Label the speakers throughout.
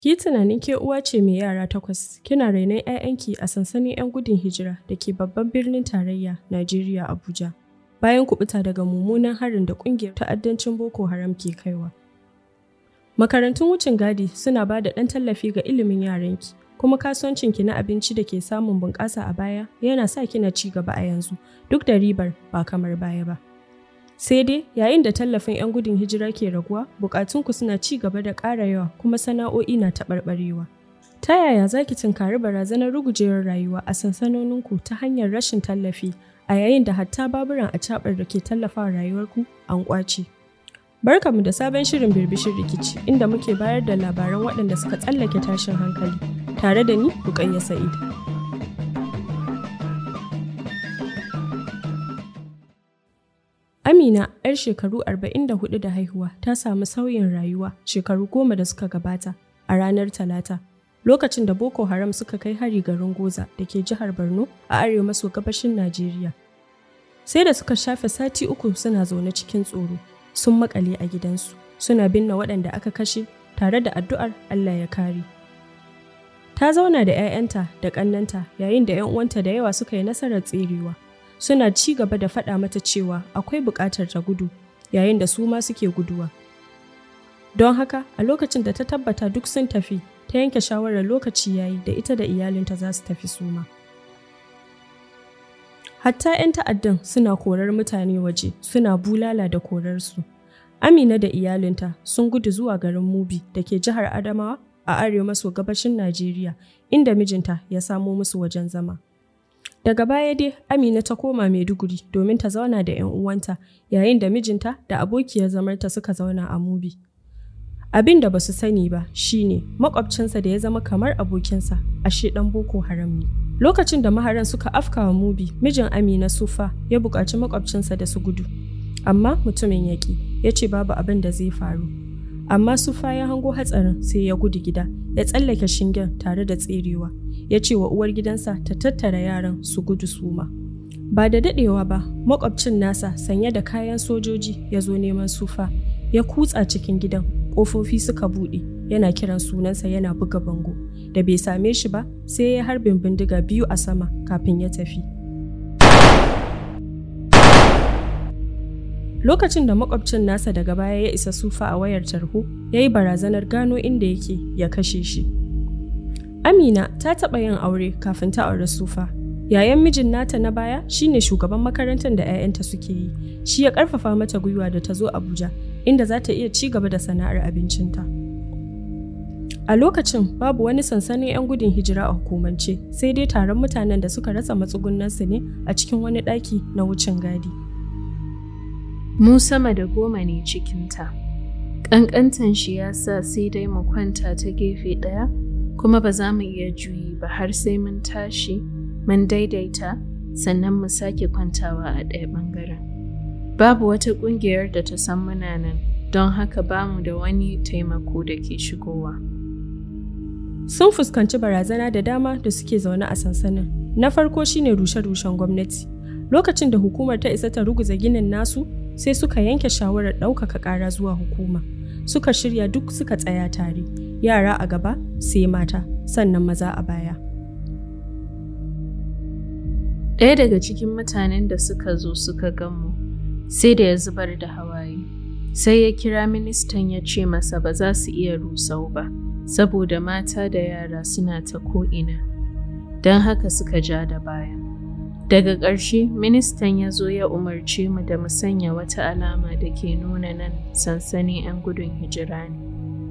Speaker 1: Ki tunanin ke uwa ce mai yara takwas, kina rainon 'ya'yanki a sansanin 'yan gudun hijira da ke babban birnin tarayya, Najeriya Abuja. Bayan kubuta daga mummunan harin da ƙungiyar ta'addancin Boko Haram ke kaiwa. Makarantun wucin gadi suna ba da ɗan tallafi ga ilimin yaranki, kuma kasuwancinki na abinci da ke samun bunƙasa a baya yana sa kina ci gaba a yanzu, duk da ribar ba kamar baya ba. Sai dai yayin da tallafin 'yan gudun hijira ke raguwa, bukatunku suna ci gaba da ƙara yawa kuma sana'o'i na taɓarɓarewa. Ta yaya za ki tunkari barazanar rugujewar rayuwa a sansanoninku ta hanyar rashin tallafi a yayin da hatta baburan a caɓar da ke tallafawa rayuwarku an ƙwace? Barkamu da sabon shirin birbishin rikici inda muke bayar da labaran waɗanda suka tsallake tashin hankali tare da ni Rukayya Sa'id. Amina, 'yar shekaru 44 da haihuwa, ta samu sauyin rayuwa shekaru goma da suka gabata a ranar Talata, lokacin da Boko Haram suka kai hari garin Goza da ke jihar Borno a arewa maso gabashin Najeriya. Sai da suka shafe sati uku suna zaune cikin tsoro, sun makale a gidansu, suna binne waɗanda aka kashe tare da addu'ar Allah ya kare. Ta zauna da 'ya'yanta da ƙannanta yayin da 'yan uwanta da yawa suka yi nasarar tserewa. suna ci gaba da faɗa mata cewa akwai buƙatar ta gudu yayin da su ma suke guduwa. Don haka, a lokacin da ta tabbata duk sun tafi, ta yanke shawarar lokaci yayi da ita da iyalinta za su tafi su ma. Hatta 'yan ta'addan suna korar mutane waje, suna bulala da korarsu. Amina da iyalinta sun gudu zuwa garin Mubi da ke jihar Adamawa a arewa maso gabashin Najeriya, inda mijinta ya samo musu wajen zama. Daga baya dai Amina ta koma Maiduguri domin ta zauna da 'yan uwanta yayin da mijinta da abokiyar zamarta suka zauna a Mubi. Abin da ba su sani ba shine makwabcinsa da ya zama kamar abokinsa ashe ɗan Boko Haram ne. Lokacin da maharan suka afka wa Mubi, mijin Amina Sufa ya buƙaci makwabcinsa da su gudu. Amma mutumin yaƙi ya ce babu abin da zai faru. Amma Sufa ya hango hatsarin sai ya gudu gida, ya tsallake shingen tare da tserewa. ya ce wa uwar gidansa ta tattara yaran su gudu suma. Ba da daɗewa ba, makwabcin nasa sanye da kayan sojoji ya zo neman sufa, ya kutsa cikin gidan, ƙofofi suka buɗe, yana kiran sunansa yana buga bango. Da bai same shi ba, sai ya harbin bindiga biyu a sama kafin ya tafi. Lokacin da makwabcin nasa daga baya ya isa sufa a wayar tarho, ya yi barazanar gano inda yake ya kashe shi. Amina ta taɓa yin aure kafin ta aure Sufa. Yayan mijin nata na baya shine shugaban makarantar da 'ya'yanta suke yi. Shi ya ƙarfafa mata gwiwa da ta zo Abuja, inda za ta iya ci gaba da sana'ar abincinta. A lokacin babu wani sansanin 'yan gudun hijira a hukumance, sai dai taron mutanen da suka rasa matsugunansu ne a cikin wani ɗaki na wucin gadi.
Speaker 2: Mu sama da goma ne cikinta. Ƙanƙantan shi ya sa sai dai mu kwanta ta gefe ɗaya kuma ba za mu iya juyi ba har sai mun tashi mun daidaita sannan mu sake kwantawa a ɗaya ɓangaren. Babu wata ƙungiyar da ta san muna nan don haka ba mu da wani taimako da ke shigowa.
Speaker 1: Sun fuskanci barazana da dama da suke zaune a sansanin. Na farko shine rushe-rushen gwamnati. Lokacin da hukumar ta isa ta ruguza ginin nasu, sai suka yanke shawarar ɗaukaka ƙara zuwa hukuma. Suka shirya duk suka tsaya tare. yara a gaba sai mata sannan maza a baya.
Speaker 2: Ɗaya daga cikin mutanen da suka zo suka gamu sai da ya zubar da hawaye. Sai ya kira ministan ya ce masa ba za su iya rusau ba, saboda mata da yara suna ta ko'ina. Don haka suka ja da baya. Daga ƙarshe, ministan ya zo ya umarce mu da mu sanya wata alama da ke nuna nan sansanin 'yan gudun hijira ne.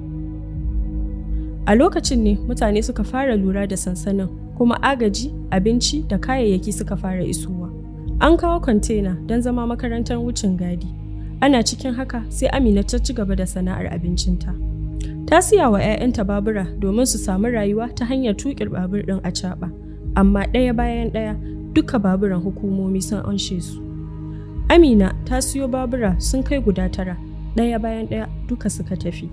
Speaker 1: A lokacin ne mutane suka fara lura da sansanin kuma agaji, abinci da kayayyaki suka fara isowa. An kawo kwantena don zama makarantar wucin gadi. Ana cikin haka sai Amina ta ci gaba da sana'ar abincinta. Ta siya wa 'ya'yanta babura domin su samu rayuwa ta hanyar tuƙir babur ɗin a caɓa. Amma ɗaya bayan ɗaya duka baburan hukumomi sun anshe su. Amina ta siyo babura sun kai guda tara, ɗaya bayan ɗaya duka suka tafi.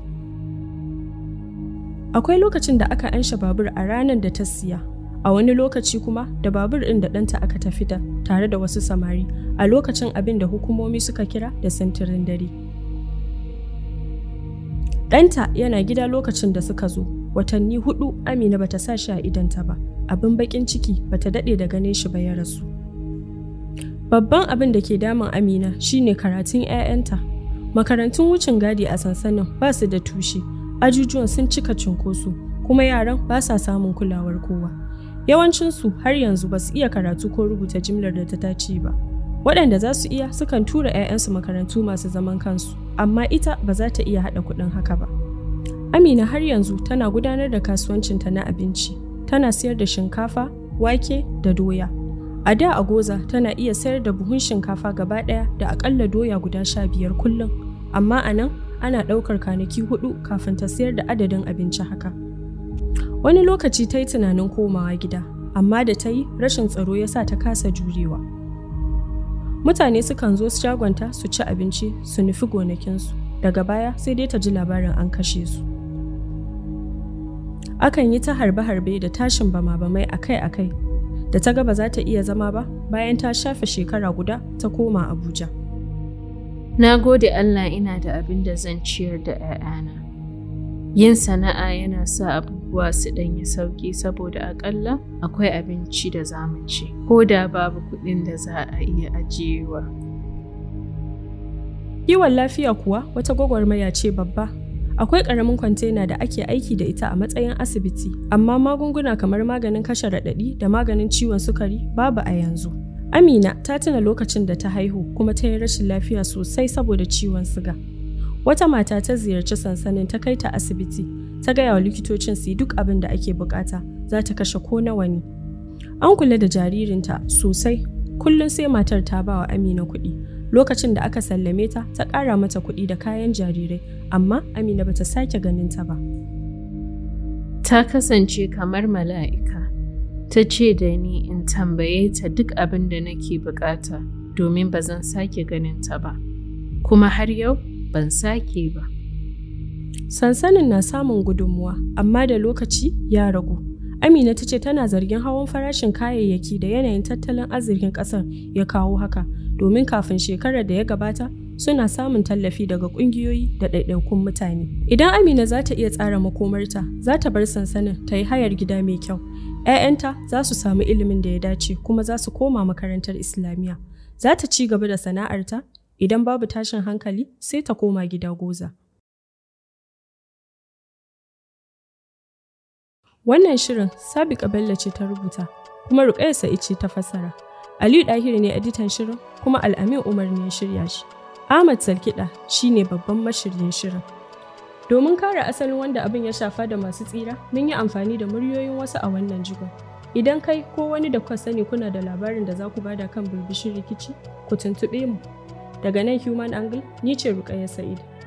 Speaker 1: Akwai lokacin da aka ansha babur a ranar da ta siya, a wani lokaci kuma da babur ɗin da ɗanta aka tafi da tare da wasu samari a lokacin abin da hukumomi suka kira da sintirin dare. Ɗanta yana gida lokacin da suka zo, watanni hudu Amina bata sa shi a idanta ba, abin bakin ciki bata daɗe da ganin shi ba ya rasu. Babban abin da ke damun Amina shine karatun 'ya'yanta. Makarantun wucin gadi a sansanin ba su da tushe, ajujuwan sun cika cunkoso, kuma yaran ba sa samun kulawar kowa. Yawancinsu har yanzu ba su iya karatu ko rubuta jimlar da ta dace ba. Waɗanda za su iya sukan tura 'ya'yansu makarantu masu zaman kansu, amma ita ba za ta iya haɗa kuɗin haka ba. Amina har yanzu tana gudanar da kasuwancinta na abinci, tana sayar da shinkafa, wake da doya. A da a goza tana iya sayar da buhun shinkafa gaba ɗaya da akalla doya guda sha biyar kullum, amma a nan ana ɗaukar kwanaki hudu kafin ta sayar da adadin abinci haka. Wani lokaci ta yi tunanin komawa gida, amma da ta yi rashin tsaro ya sa ta kasa jurewa. Mutane sukan zo su shagonta su ci abinci su nufi gonakinsu, daga baya sai dai ta ji labarin an kashe su. Akan yi ta harbe-harbe da tashin bama-bamai akai-akai da ta ga ba za ta iya zama ba bayan ta shafe shekara guda ta koma Abuja.
Speaker 2: Na gode Allah ina da abin da zan ciyar da 'ya'yana. Yin sana'a yana sa abubuwa su ɗanyi sauƙi saboda aƙalla akwai abinci da za mu ci, ko da babu kuɗin da za a iya ajiyewa.
Speaker 1: Kiwon lafiya kuwa wata gwagwarmaya ce babba. Akwai ƙaramin kwantena da ake aiki da ita a matsayin asibiti, amma magunguna kamar maganin kashe raɗaɗi da maganin ciwon sukari babu a yanzu. Amina ta tuna lokacin da ta haihu kuma ta yi rashin lafiya sosai saboda ciwon siga. Wata mata ta ziyarci sansanin ta kai ta asibiti, ta gaya wa likitocin su yi duk abin da ake bukata, za ta kashe ko nawa ne. An kula da jaririnta sosai, kullum sai matar ta ba wa Amina kuɗi. Lokacin da aka sallame ta, ta ƙara mata kuɗi da kayan jarirai, amma Amina bata sake ganin ta ba.
Speaker 2: Ta kasance kamar mala'ika. Ta ce da ni in tambaye ta duk abin da nake bukata domin ba zan sake ganin ta ba. Kuma har yau ban sake ba.
Speaker 1: Sansanin na samun gudunmuwa, amma da lokaci ya ragu. Amina ta ce tana zargin hawan farashin kayayyaki da yanayin tattalin arzikin ƙasar ya kawo haka, domin kafin shekarar da ya gabata suna samun tallafi daga ƙungiyoyi da ɗaiɗaikun mutane. Idan Amina za ta iya tsara makomarta, za ta bar sansanin ta yi hayar gida mai kyau. 'Ya'yanta za su samu ilimin da ya dace kuma za su koma makarantar Islamiyya. Za ta ci gaba da sana'arta, idan babu tashin hankali sai ta koma gida goza. Wannan shirin Sabiqa Bello ce ta rubuta, kuma Ruƙayya Sa'id ce ta fassara. Aliyu Ɗahiri ne editan shirin, kuma Al'amin Umar ne ya shirya shi. Ahmad Salkiɗa shi ne babban mashiryin shirin. Domin kare asalin wanda abin ya shafa da masu tsira, mun yi amfani da muryoyin wasu a wannan jigon. Idan kai ko wani da kuka sani kuna da labarin da za ku bada kan birbishin rikici, ku tuntuɓe mu. Daga nan Human Angle, ni ce Ruƙayya Sa'id.